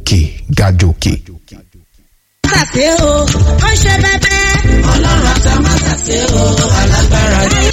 òkè gàjòkè. Tàṣé o, ó ṣe bẹ́bẹ́. Ọlọ́run àti àmọ́tàṣé o, alágbára ni.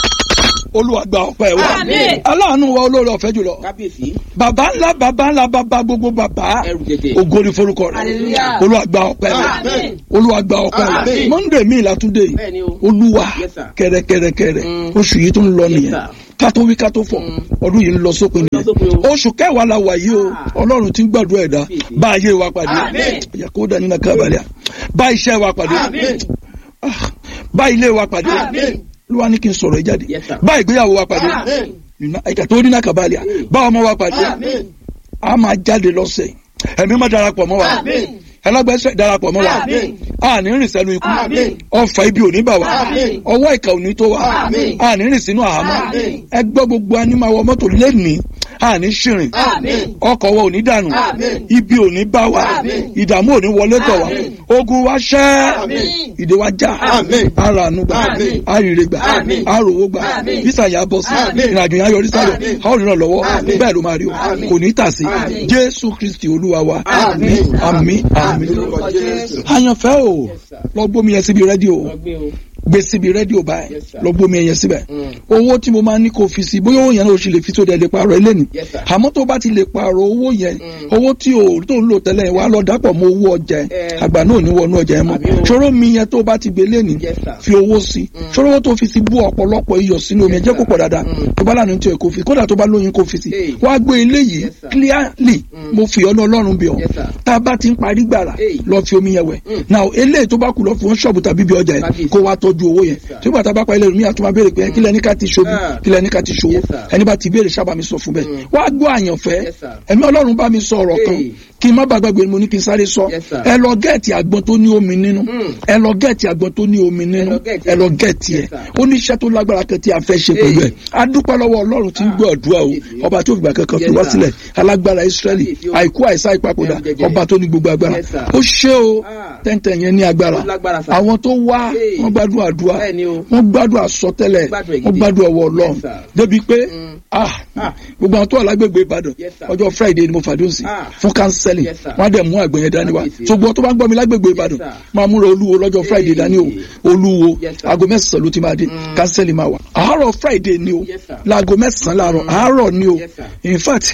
olúwa gba ọpẹ́ wa Àmín. aláàánú wa olóore ọ̀fẹ́ jùlọ kábíyèsí bàbá ńlá bàbá ńlá bàbá gbogbo bàbá ẹrù jẹjẹ ògo ni forúkọ rẹ̀ Hallelujah. olúwa gba ọpẹ́ wa Àmín. olúwa gba ọpẹ́ wa Àmín. monday mi ìlàtúndé Bẹ́ẹ̀ni o. olúwa Yes, sir. kẹrẹkẹrẹkẹrẹ Mm. oṣù yìí tó ń lọ Yes, nìyẹn sir. ká tó wí ká tó fọ̀ ọdún yìí ń lọ sópin Ó ń lọ nìyẹn sópin o. oṣù kẹwàá la wà yìí o Ah. ọlọ́run ti ń gbàdúrà ẹ̀dá Kábíyèsí. bá ayé wa pàdé Àmín. yakoda nínú kábàlẹ̀ bá iṣẹ́ wa pàdé Àmín. Ah, bá ilé wa pàdé Àmín. olúwa ní kí n sọ̀rọ̀ ẹ jáde Yes, sir. bá ìgbéyàwó wa pàdé Àmín. ẹ̀ka tó ní nàkàbàlẹ̀ bá ọmọ wa pàdé Àmín. a máa jáde lọ́sẹ̀ ẹ̀mí máa darapọ̀ mọ́ wa Àmín. ẹlọ́gbẹ́sẹ̀ darapọ̀ mọ́ wa Àmín. a ní rìn sẹ́nu ikú Àmín. ọfà ibi ò ní bà wá Àmín. ọwọ́ ìkà ò ní tó wa Àmín. a ní rìn sínú àhámọ́ Àmín. ẹgbẹ́ gbogbo anímọ̀wọ́ mọ́tò lẹ́nìí a ní ṣìrìn Àmín. ọkọ̀ wa ò ní dànù Àmín. ibi ò ní bá wa Àmín. ìdààmú ò ní wọlé tọ̀ wa Àmín. ogun wa ṣẹ́ Àmín. ìdè wa já Àmín. ara àánú gbà Àmín. àrìrè gbà Àmín. àròwó gbà Àmín. bísà yà bọ́ sí Àmín. ìrìnàjò yẹn á yọrí sáyọ̀ Àmín. a ó rìnà lọ́wọ́ Àmín. bẹ́ẹ̀ ló máa rí o Àmín. kò ní tà sí Àmín. jésù kristi olúwa wa Àmín. àmín àmín Lórúkọ Jésù. àyànfẹ́ o Yes, sir. lọ gbómi yẹn síbi rédíò ọgbẹ́ o gbé síbi rédíò báyìí Yes, sir. lọ gbómi yẹn síbẹ̀ Mm. owó tí mo máa ní kó fi sí bóyá owó yẹn náà o sì lè fi tó dẹ̀ lè pààrọ̀ eléni Yes, sir. àmọ́ tó bá ti lè pààrọ̀ owó yẹn Mm. owó tí o tó ń lò tẹ́lẹ̀ wà á lọ dápọ̀ mọ́ owó ọjà ẹ̀ Eh. àgbà náà ò ní wọnú ọjà ẹ̀ mọ́ Àbí o. ṣòro mi yẹn tó bá ti gbé léni Yes, sir. fi owó sí ṣòro owó tó fi sí bú ọ̀pọ̀lọpọ̀ iyọ̀ sínú omi ẹ̀ jẹ́ kó pọ̀ dáadáa Mm. tó bá lànà tí o kò fi kódà tó bá lóyún kó fi sí Hey. wá gbé eléyìí Yes, sir. clearly Mm. mo fi ọ́ lọ́rùn bí ọ Yes, sir. tá a bá ti ń parí gbàrà Hey. lọ fi omi yẹn wẹ̀ Mm. now eléyìí tó bá kù lọ fún ṣọ́ọ̀bù tàbí bí ọjà ẹ̀ Kábíyèsí. kó wá tọ́jú owó yẹn sir. tí bàtà bá pa ilé mi àtúmọ̀ béèrè pé kílẹ̀ ní ká ti ṣobi Ah. kílẹ̀ ní ká ti ṣòwò Yes, sir. ẹni bá ti béèrè sábà mi sọ fún bẹ́ẹ̀ Mm. wá gbọ́ àyànfẹ́ Yes, sir. ẹ̀mí ọlọ́run bá mi sọ ọ̀rọ̀ kan Hey. kí n má bàa gbàgbé mo ní kí n sáré sọ Yes, sir. ẹ lọ gẹ́ẹ̀tì àgbọn tó ní omi nínú Mm. ẹ lọ gẹ́ẹ̀tì àgbọn tó ní omi nínú lọ gẹ́ẹ̀tì ẹ lọ gẹ́ẹ̀tì ẹ Yes, sir. ó ní iṣẹ́ tó lágbára kan tí a fẹ́ ṣe pẹ̀lú ẹ Hey. a dúpẹ́ lọ́wọ́ ọlọ́run tí ń gbọ́ àdúrà o Yes, ọba tó fìgbà kankan fi Yes, wá sir. sílẹ̀ alágbára Ísírẹ́lì Yes, yo. àìkú àìsá ìpapòdà Yes, jẹjẹrẹ. ọba tó ní gbogbo agbára Yes, sir. ó ṣe o Ah. tẹ́ntẹ́ yẹn ní agbára Ó lágbára, sir. àwọn tó wá Hey. wọ́n gbádùn àdúrà Bẹ́ẹ̀ni o. wọ́n gbádùn àsọtẹ́lẹ̀ Gbádùn ẹ̀ wọ́n gidi. gbádùn ọwọ́ ọlọ́run Yes, sir. débi pé Mm. ah Ah. gbogbo àwọn tó wà lágbègbè Ìbàdàn Yes, sir. ọjọ́ Friday ni mo fàdúrà sí Ah. fún counseling Yes, sir. wọ́n á dẹ̀ mú àgbẹ̀yẹn dání wa Kábíyèsí. ṣùgbọ́n tó bá ń gbọ́ mi lágbègbè Ìbàdàn sir. máa múra olúwo lọ́jọ́ Friday Hey. dání o olúwo Yes, sir. aago mẹ́sàn-án ló ti máa dé Mm. counseling máa wà àárọ̀ Friday ni o Yes, sir. láago mẹ́sàn-án láàárọ̀ àárọ̀ ni o Yes, sir. in fact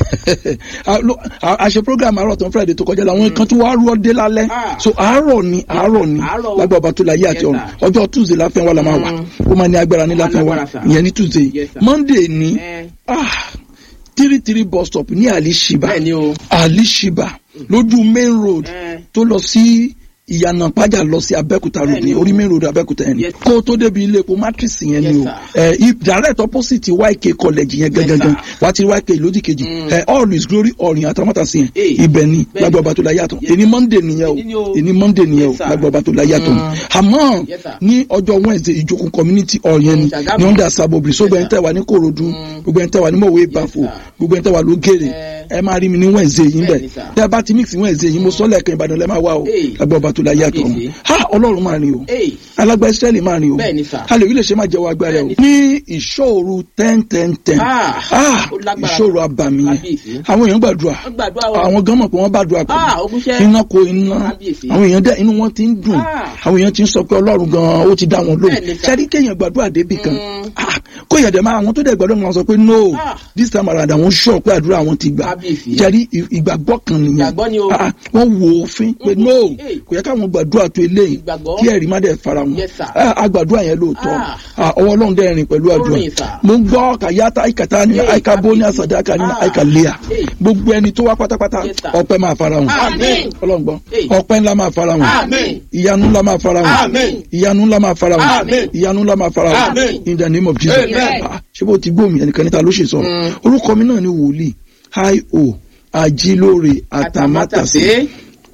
a lo- a- a ṣe program àárọ̀ tán Friday tó kọjá làwọn kan tó wá rú ọdẹ lálẹ́ Ah. so àárọ̀ ni àárọ̀ ni Àárọ̀ o. lágbà ọba tó la yé àti Yes, ọ̀run sir. ọjọ́ Tuesday láfẹ́ wa la máa wà Mm. ó máa ní agbára ní Ó máa láfẹ́ wa lágbára, sir. ìyẹn ní Tuesday Yes, sir. Monday ní Eh. ah three three bus stop ní Alishiba bẹ́ẹ̀ni o Alishiba lójú main road Eh. tó lọ sí ìyànà pàjà lọ sí Abẹ́òkúta road ní Bẹ́ẹ̀ni o. orí main road Abẹ́òkúta yẹn ni Yes. kó o tó débi ilé epo matrix yẹn ni Yes, o ẹ i- direct opposite YK college yẹn Yes, gangan sir. wà á ti YK lódì kejì Mm. ẹ all is glory ọ̀rìn àtàmọ́tàsí yẹn Hey. ibẹ̀ ni Bẹ́ẹ̀ni. lágbà ọba tó la yàtọ̀ Yes. èní Monday nìyẹn Èní ni o o. èní Monday nìyẹn o Yes, sir. lágbà ọba tó la yàtọ̀ Mm. àmọ́ Yes, sir. ní ọjọ́ Wednesday ìjókòó community hall yẹn ni Mm, Ṣàgámù. ní under sabobri so Yes, gbogbo ẹni sir. tẹ́ wà ní Kòròdú Mm. gbogbo ẹni tẹ́ wà ní mọ̀wé bafo sir. gbogbo ẹni tẹ́ wà lógèrè Eh. ẹ máa rí mi ní Wednesday yìí bẹ̀ Bẹ́ẹ̀ni, sir. tẹ́ bá ti mix Wednesday yìí mo sọ lẹ́ẹ̀kan Ìbàdàn lẹ́ máa wá o Hey. lágbà ọba tó la yàtọ̀ Kábíyèsí. ha Ọlọ́run máa rìn o Hey. alágbá Ísírẹ́lì máa rìn o Bẹ́ẹ̀ni, sir. alèwí lè ṣe máa jẹ́wọ́ agbára o Bẹ́ẹ̀ni. ní ìṣòro ten ten ten Ah, ah ó lágbára. ìṣòro abàmì yẹn Kábíyèsí. àwọn èèyàn gbàdúrà Wọ́n gbàdúrà o. àwọn gan mọ̀ pé wọ́n bá dùn àpò Ah, ogúnṣẹ́. iná ko iná Kábíyèsí. àwọn èèyàn dẹ inú wọn ti ń dùn Ah. àwọn èèyàn ti ń sọ pé Ọlọ́run gan ó ti dá wọn lóhùn Bẹ́ẹ̀ni, sir. sẹ́rí kéèyàn gbàdúrà débì kan Mm. ah, kó yẹ̀ dẹ̀ máa àwọn tó dẹ̀ gbàdúrà wọn sọ pé no Ah. this time around àwọn sọ pé àdúrà wọn ti gbà Kábíyèsí. sẹ́rí ì- ìgbàgbọ́ kan nìyẹn Ìgbàgbọ́ ni o. Ah, wọ́n wo òfin pé Mhm. no Hey. kò yẹ káwọn gbàdúrà tó eléyìí Ìgbàgbọ́. kí ẹ̀rí má dẹ̀ fara wọn Yes, sir. Ah, agbàdúrà yẹn lóòótọ́ Ah. Ah, ọwọ́ Ọlọ́run dẹ̀ rìn pẹ̀lú àdúrà rìn, sir. mo ń gbọ́ kàyáta àìkàtà ní Hey, àìkà bóní kábíyèsí. àsàdáka ní Ah. àìkà léa Hey. gbogbo ẹni tó wá pátápátá Yes, sir. ọpẹ́ máa fara wọn Àmín. Ọlọ́run gbọ́ Hey. ọpẹ́ ńlá máa fara wọn Àmín. ìyanu ńlá máa fara wọn Àmín. ìyanu ńlá máa fara wọn Àmín. ìyanu ńlá máa fara wọn Àmín. in the name of Jesus Amen. Ah, ṣé bó ti gbóhùn ẹnìkan níta ló ṣe sọ̀rọ̀ Mm. orúkọ mi náà ni wòlíì hi o ajílóore àtàmátàsé Àtàmátàsé.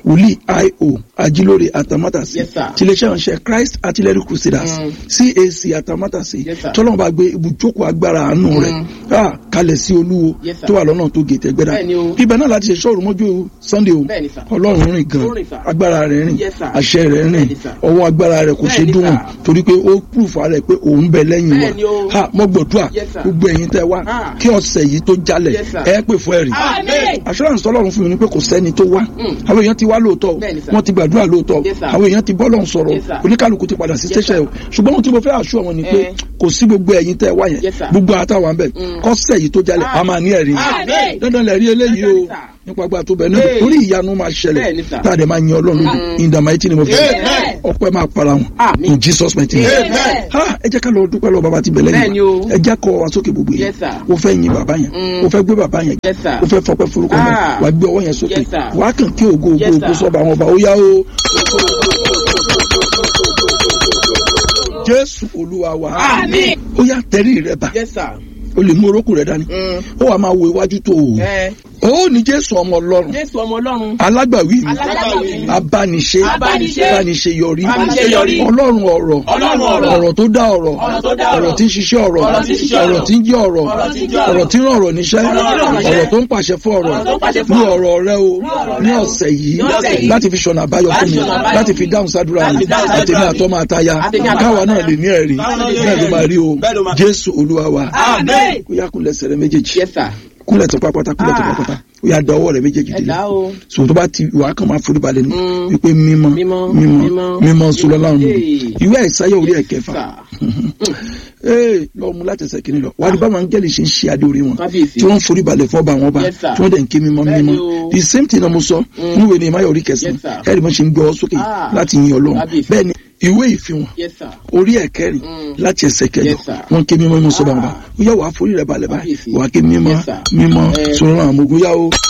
wòlíì io ajílóore atamátàsí Yes, sir. tiléeṣẹ́ ìránṣẹ́ christ artillery crusaders Mm. cac atamátàsí Yes, sir. tọ́lọ́mù bá gbé ibùjókòó agbára àánú rẹ̀ ah, kalẹ̀ sí olúwo Yes, sir. tó wà lọ́nà tó gètè gbẹ́dá Bẹ́ẹ̀ni o. ibẹ̀ náà láti ṣe ṣọ́ọ̀rù mọ́jú sunday o Bẹ́ẹ̀ni, sir. ọlọ́run rìn gan Ó rìn, sir. agbára rẹ̀ rìn Yes, sir. àṣẹ rẹ̀ rìn Bẹ́ẹ̀ni, sir. ọwọ́ agbára rẹ̀ kò ṣe Bẹ́ẹ̀ni, dùn sir. torí pé ó púrùfù rẹ̀ pé òun bẹ lẹ́yìn Bẹ́ẹ̀ni o. wa ha mọ́ gbọ̀dúà Yes, sir. gbogbo ẹ̀yin tẹ́ wá Ah. kí ọ̀sẹ̀ yìí tó jalẹ̀ Yes, sir. ẹ pè fún ẹ̀rí Amen. assurance tọ́lọ́run fún mi ni pé kò sẹ́ni tó wá Mm. àwọn èèyàn ti wá lóòótọ́ Bẹ́ẹ̀ni, sir. wọ́n ti gbàdúrà lóòótọ́ Yes, sir. àwọn èèyàn ti bọ́lọ̀ sọ̀rọ̀ Yes, sir. oníkálukú ti padà sí Yes, station sir. o ṣùgbọ́n ohun tí mo fẹ́ àṣù àwọn ni pé Eh. kò sí gbogbo ẹ̀yin tẹ́ wá yẹn Yes, sir. gbogbo àtàwọn bẹ̀ Mm. kọ́sẹ̀ yìí tó jalẹ̀ a máa ní ẹ̀rí Amen. dandan lẹ̀ rí eléyìí o Dandan, sir. nípa agbára tó bẹ̀ náà Hey. torí ìyanu máa ṣẹlẹ̀ Bẹ́ẹ̀ni, sir. tá a dẹ̀ máa yin ọlọ́run lójú in the mighty name of Jesus Amen. ọpẹ́ máa para wọn Amen. in Jesus mighty name Amen. ha ẹ jẹ́ ká lọ dúpẹ́ lọ bàbá ti bẹ̀lẹ̀ Bẹ́ẹ̀ni o. ẹ jẹ́ kọ́ wa sókè gbogbo yẹn Yes, sir. o fẹ́ yin bàbá yẹn Mm. o fẹ́ gbé bàbá yẹn Yes, sir. o fẹ́ fọpẹ́ forúkọ yẹn Ah. wà á gbé ọwọ́ yẹn sókè Yes, sir. wà á kàn kí ògo ògo Yes, ògo sir. sọ́ba àwọn ọba ó yá o. Jésù Olúwa wa Àmín. ó yá tẹ̀rí rẹ bá Yes, sir. o lè mú orókùn rẹ dání Mm. ó wà máa wo iwájú tó o Ẹ ó ní Jésù ọmọ Ọlọ́run Jésù ọmọ Ọlọ́run. alágbàwí mi Alágbàwí mi. abániṣe Abániṣe. abániṣeyọrí Abániṣeyọrí. ọlọ́run ọ̀rọ̀ Ọlọ́run ọ̀rọ̀. ọ̀rọ̀ tó dá ọ̀rọ̀ Ọ̀rọ̀ tó dá ọ̀rọ̀. ọ̀rọ̀ tí ń ṣiṣẹ́ ọ̀rọ̀ Ọ̀rọ̀ tí ń ṣiṣẹ́ ọ̀rọ̀ ọ̀rọ̀. tí ń jẹ́ ọ̀rọ̀ Ọ̀rọ̀ tí ń jẹ́ ọ̀rọ̀. ọ̀rọ̀ tí ń rán ọ̀rọ̀ níṣẹ́ Ọ̀rọ̀ tí ń rán níṣẹ́. ọ̀rọ̀ tó ń pàṣẹ fún ọ̀rọ̀ Ọ̀rọ̀ tó ń pàṣẹ fún ní ọ̀rọ̀. ọ̀rọ̀ rẹ o ọ̀rọ̀ ní rẹ o. ọ̀sẹ̀ yìí Ní ọ̀sẹ̀ yìí. láti fi ṣọ̀nà àbáyọ fún mi Láti ṣọ̀nà àbáyọ. láti fi dáhùn sádúrà Láti mi fi dáhùn sádúrà àtẹ̀mí mi. àtọ́mọ àtayá Àtẹ̀mí àtọ́mọ káwa náà àtayá. lè ní ẹ̀rí Káwa náà lè ní bẹ́ẹ̀ ló ẹ̀rí. máa rí o Bẹ́ẹ̀ ló máa- Jésù Olúwa wa Amen. kó yá kúnlẹ̀ sẹ̀rẹ̀ méjèèjì Yes, sir. kúnlẹ̀ tó pápátá kúnlẹ̀ tó Ah. pápátá ó yá da ọwọ́ rẹ̀ méjèèjì Ẹ délé dá o. so tó bá ti wà á kàn máa forí balẹ̀ ní Mm. wípé mímọ́ Mímọ́, mímọ́ mímọ́, mímọ́ sọlọ́láhùn Hey. ìwé àìsáyà orí ẹ̀kẹfà Sir. ee lọ mú láti ẹsẹ̀ kìíní lọ wàá di báwọn angẹ́lì ṣe ń ṣe adé orí wọn Kábíyèsí. tí wọ́n ń forí balẹ̀ fún ọba àwọn ọba Yes, sir. tí wọ́n dẹ̀ ń ké mímọ́ Bẹ́ẹ̀ni mímọ́ o. the same thing náà mo sọ níwèé ní ìmáyà orí kẹsàn-án Yes, sir. ẹ̀rí mo ṣe ń gbọ́ ọ sókè Ah. láti yin ọlọ́run Kábíyèsí. bẹ́ẹ̀ ni ìwé ìfihàn Yes, sir. orí ẹ̀kẹrin Mm. láti ẹsẹ̀ kẹjọ Yes, sir. wọn ké mímọ́ mímọ́ sọba wọn bá Ah. ó yá wàá forí rẹ̀ balẹ̀ báyìí Kábíyèsí. wàá ké mímọ́ Yes, sir. mímọ́ Eh. sọ̀rọ̀ àwọn ogun yá o.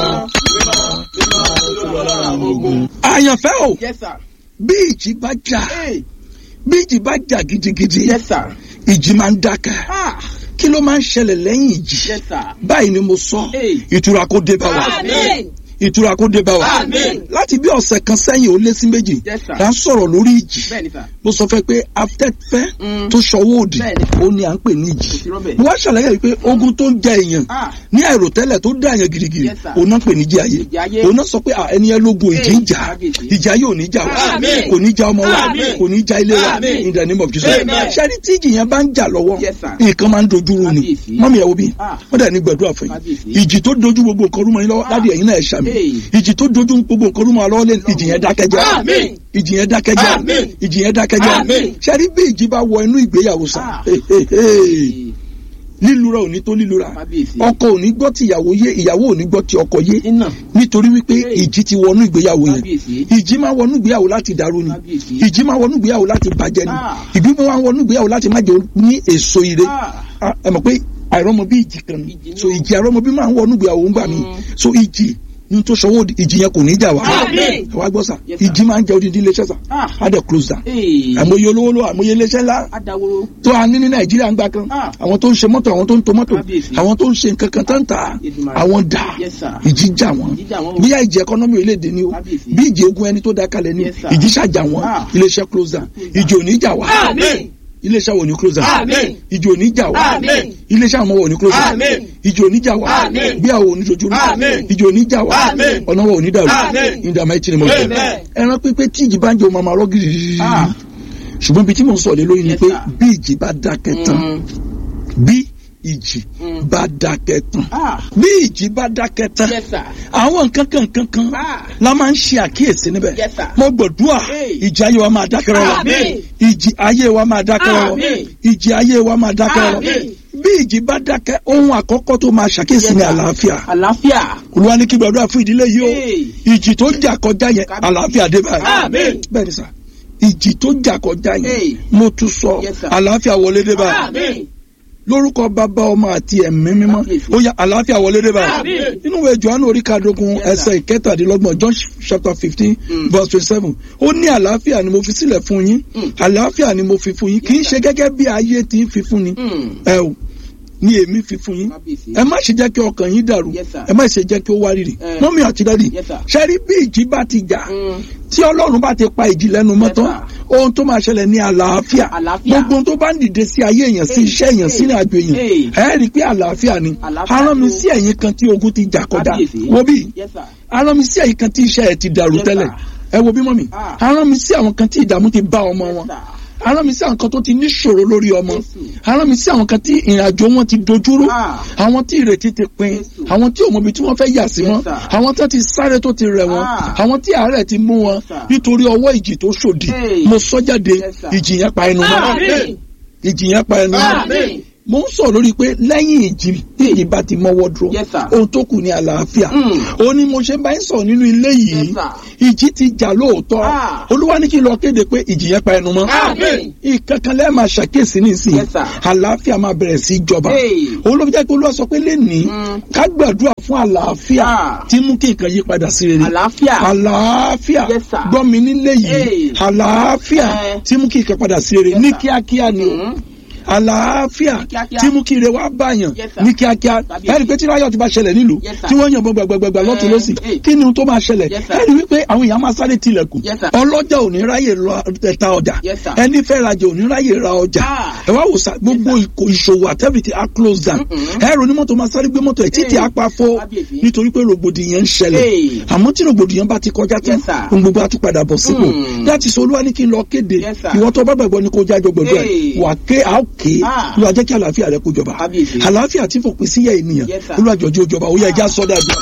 àyànfẹ́ o Yes, sir. bí ìjì bá jà Hey. bí ìjì bá jà gidigidi Yes, sir. ìjì máa ń dákẹ́ Ah. kí ló máa ń ṣẹlẹ̀ lẹ́yìn ìjì Yes, sir. báyìí ni mo sọ Hey. ìtura kó dé bá wa Amen. ìtura kó dé bá wa Amen. láti bí ọ̀sẹ̀ kan sẹ́yìn ó lé sí méjì Yes, sir. là ń sọ̀rọ̀ lórí ìjì Bẹ́ẹ̀ni, sir. mo sọ fẹ́ pé afẹ́fẹ́ Mm. tó ṣọwọ́ òdì Bẹ́ẹ̀ni. ó ní à ń pè ní ìjì Kò sí rọ́bẹ̀. mo wá ṣàlàyé yìí pé ogun tó ń jẹ èèyàn Ah. ní àìròtẹ́lẹ̀ tó dá èèyàn girigiri Yes, sir. òun náà pè ní ìjì ayé Ìjì ayé. òun náà sọ pé à, ẹni yẹn lógun ìjì ń jà Kábíyèsí. ìjì ayé ò ní jà wá Amen. kò ní jà ọmọ wa Amen. kò ní jà ilé wa Amen. in the name of Jesus Amen. ṣẹ́ni tí ìjì yẹn bá ń jà lọ́wọ́ Yes, sir. nǹkan máa ń dojú rú ni Kábíyèsí. mọ́mí ẹ̀ wo bí Ah. wọ́n dẹ̀ ní gbẹ̀dúrà fún yín Kábíyèsí. ìjì tó dojú gbogbo nǹkan rúmọ yín lọ́wọ́ Ah. ládìí ẹ̀yin náà ẹ̀ ṣàmì Hey. ìjì tó dojú gbogbo nǹkan rúmọ lọ́wọ́ lé ìjì yẹn dákẹ́jẹ́ Amen. ìjì yẹn dákẹ́jẹ́ Amen. ìjì yẹn dákẹ́jẹ́ Amen. ṣẹ́ni bí ìjì bá wọ inú ìgbéyàwó sá Ah. hey, hey, hey lílura ò ní tó lílura Kábíyèsí. ọkọ ò ní gbọ́ ti ìyàwó yé ìyàwó ò ní gbọ́ ti ọkọ yé Iná. nítorí wípé Hey. ìjì ti wọnú ìgbéyàwó yẹn Kábíyèsí. ìjì máa wọnú ìgbéyàwó láti dàrú ni Kábíyèsí. ìjì máa wọnú ìgbéyàwó láti bàjẹ́ ni Ah. ìbí máa wọnú ìgbéyàwó láti má jẹ́ ní èso ire Ah. Ah, ẹ mọ̀ pé àìrọ́mọ bí ìjì kan ni Ìjì ni so o. ìjì àìrọ́mọ bí máa ń wọnú ìgbéyàwó ńgbà mi Mm. so ìjì ní tó sọwọ́ òdì, ìjì yẹn kò ní jà wá Amen. ẹ wá gbọ́ sà Yes, sir. ìjì máa ń jẹ odidi iléeṣẹ́ sà Ah. á dẹ̀ close down Hey. àmọye olówó ló àmọye iléeṣẹ́ ńlá Adaworo. tó a ní ní nàìjíríà ń gbà kan Ah. àwọn tó ń ṣe mọ́tò àwọn tó ń to mọ́tò Kábíyèsí. àwọn tó ń ṣe nǹkan kan tán tà Èdùmàrè. àwọn dà Yes, sir. ìjì jà wọ́n Ìjì jà wọ́n o. bíyà ìjì ẹkọ́nọ́mì orílẹ̀-èdè ni o Kábíyèsí. bí ìjì ogun ẹni tó dá kalẹ̀ ni Yes, sir. ìjì ṣàjà wọ́n Ah. iléeṣẹ́ close down ìjì ò ní jà wá Amen. iléeṣẹ́ wo ni close down Amen. ìjì ò ní jà wá Amen. iléeṣẹ́ àwọn ọmọ wo ni close down Amen. ìjì ò ní jà wá Amen. bí àwọn ò ní dojú rú Amen. ìjì ò ní jà wá Amen. ọ̀nà wo ò ní dàrú Amen. in the mighty name of Jesus Amen. ẹran pípé tí ìjì bá ń jẹ ọmọ àmàrọ́ gírígírí Ah. ṣùgbọ́n ibi tí mò ń sọ̀rọ̀ lé lórí ni Yes, pé sir. bí ìjì bá dákẹ́ tán Mm. bí ìjì Mm. bá dákẹ́ tán Ah. bí ìjì bá dákẹ́ tán Yes, sir. àwọn nǹkan kan nǹkan kan Ah. la máa ń ṣe àkíyèsí níbẹ̀ Yes, sir. mo gbọ̀dúà Hey. ìjì ayé wa máa dákẹ́ rọ́rọ́ Amen. ìjì ayé wa máa dákẹ́ rọ́rọ́ Amen. ìjì ayé wa máa dákẹ́ rọ́rọ́ Amen. bí ìjì bá dákẹ́ ohun àkọ́kọ́ tó máa ṣàkíyèsí Yes, ni sir. àlàáfíà Àlàáfíà. olúwa ní kí gbàdúrà fún ìdílé yìí o Hey. ìjì tó jà kọjá yẹn àlàáfíà dé báyìí Amen. bẹ́ẹ̀ ni sà ìjì tó jà kọjá yẹn Hey. mo tún sọ Yes, sir. àlàáfíà wọlé dé báyìí Amen. lórúkọ bàbá ọmọ àti ẹ̀mí mímọ́ Kábíyèsí. ó yá àlàáfíà wọlé dé báyìí Amen. nínú ìwé Jòhánù orí kàdógún Yes, sir. ẹsẹ̀ ìkẹtàdínlọ́gbọ̀n John chapter fifteen Mm. verse twenty seven ó ní àlàáfíà ni mo fi sílẹ̀ fún yín Mm. àlàáfíà ni mo fi fún yín kì í Yes, ṣe gẹ́gẹ́ bí ayé ti ń fi fún ni Mm. ẹ o ni èmi fi fún yín Kábíyèsí. ẹ má ṣe jẹ́ kí ọkàn yín dàrú Yes, sir. ẹ má ṣe jẹ́ kí ó wá rírì Eh. mọ́mí àti dádì Yes, sir. ṣẹ́rí bí ìjì bá ti jà Mm. tí ọlọ́run bá ti pa ìjì lẹ́nu mọ́ Yes, tán sir. ohun tó máa ṣẹlẹ̀ ní àlàáfíà Àlàáfíà. gbogbo ohun tó bá ń dìde sí ayé èèyàn sí Hey, iṣẹ́ èèyàn sí hey, ìrìn àjò èèyàn hey. ẹ rí i pé àlàáfíà ni Àlàáfíà arán mi ni o. sí ẹ̀yìn kan tí ogun ti jà kọjá Kábíyèsí. wo bí Yes, sir. arán mi sí ẹ̀yìn kan tí iṣẹ́ ẹ̀ ti dàrú Yes, tẹ́lẹ̀ sir. ẹ wo bí mọ́mí Ah. arán mi sí àwọn kan tí ìdààmú ti bá ọmọ Yes, wọn sir. arán mi sí àwọn kan tó ti níṣòro lórí ọmọ Jésù. arán mi sí àwọn kan tí ìrìn àjò wọn ti dojúrú Ah. àwọn tí ìrètí ti pin Jésù. àwọn tí òmòbi tí wọ́n fẹ́ yà sí Yes, wọn sir. àwọn tó ti sáré tó ti rẹ̀ wọn Ah. àwọn tí àárẹ̀ ti mú wọn Yes, sir. nítorí ọwọ́ ìjì tó ṣòdì Hey. mo sọ jáde Yes, sir. ìjì yẹn pa ẹnu mọ́ Àmín. ìjì yẹn pa ẹnu mọ́ Àmín. mo ń sọ lórí pé lẹ́yìn ìjì tí ìjì bá ti mọ́wọ́ dúró Yes, sir. ohun tó kù ní àlàáfíà Mm. ó ní mo ṣe bá ń sọ nínú ilé yìí Yes, sir. ìjì ti jà lóòótọ́ Ah. olúwa ní kí n lọ kéde pé ìjì yẹn pa ẹnu mọ́ Àmín. ìkankan lẹ́ẹ̀ máa ṣàkíyèsí nísìnyí Yes, sir. àlàáfíà máa bẹ̀rẹ̀ sí í jọba Hey. òun ló fi jẹ́ pé olúwa sọ pé lẹ́nìí Mm. ká gbàdúrà fún àlàáfíà Ah. tí mú kí nǹkan yí padà sí rere Àlàáfíà. àlàáfíà Yes, sir. gbọ́ mi nílé yìí Hey. àlàáfíà Eh. tí mú kí nǹkan padà sí rere Yes, ní sir. kíákíá ni o Mm. àlàáfíà Ní kíákíá. tí mú kí ire wá báyàn Yes, sir. ní kíákíá Kábíyèsí. ẹ̀rí pé tí ráyọ̀ ti bá ṣẹlẹ̀ nílùú Yes, sir. tí wọ́n yànbọn gbàgbàgbà lọ́tún Eh, lọ́sì eh. kí ni ohun tó máa ṣẹlẹ̀ Yes, sir. ẹ̀rí wípé àwọn èèyàn máa sáré tilẹ̀kùn Yes, sir. ọlọ́jà ò ní ráyè lọ ta ọjà Yes, sir. ẹni fẹ́ rajà ò ní ráyè ra ọjà Ah. ẹ wá wò sá gbogbo ìkò- ìṣòwò àtẹ́bìtì á close down Mm-mm. ẹ̀rọ onímọ́tò máa sáré gbé mọ́tò ẹ̀ títí Hey. apá fọ́ Kábíyèsí. nítorí pé rògbòdìyàn ń ṣẹlẹ̀ Hey. àmọ́ tí rògbòdìyàn bá ti kọjá tán Yes, sir. ohun gbogbo á tún padà bọ̀ sípò Mm. láti sọ olúwa ní kí n lọ kéde Yes, sir. ìwọ tó bá gbàgbọ́ ni kó jájọ gbọ̀dọ̀ ẹ̀ Hey. wà ké à ó ké Ah. olúwa jẹ́ kí àlàáfíà rẹ kó jọba Kábíyèsí. àlàáfíà tí fòpin síyà ènìyàn Yes, sir. olúwa jọ̀ọ́ jẹ́ ó jọba ó yẹ ẹja sọ́dà bí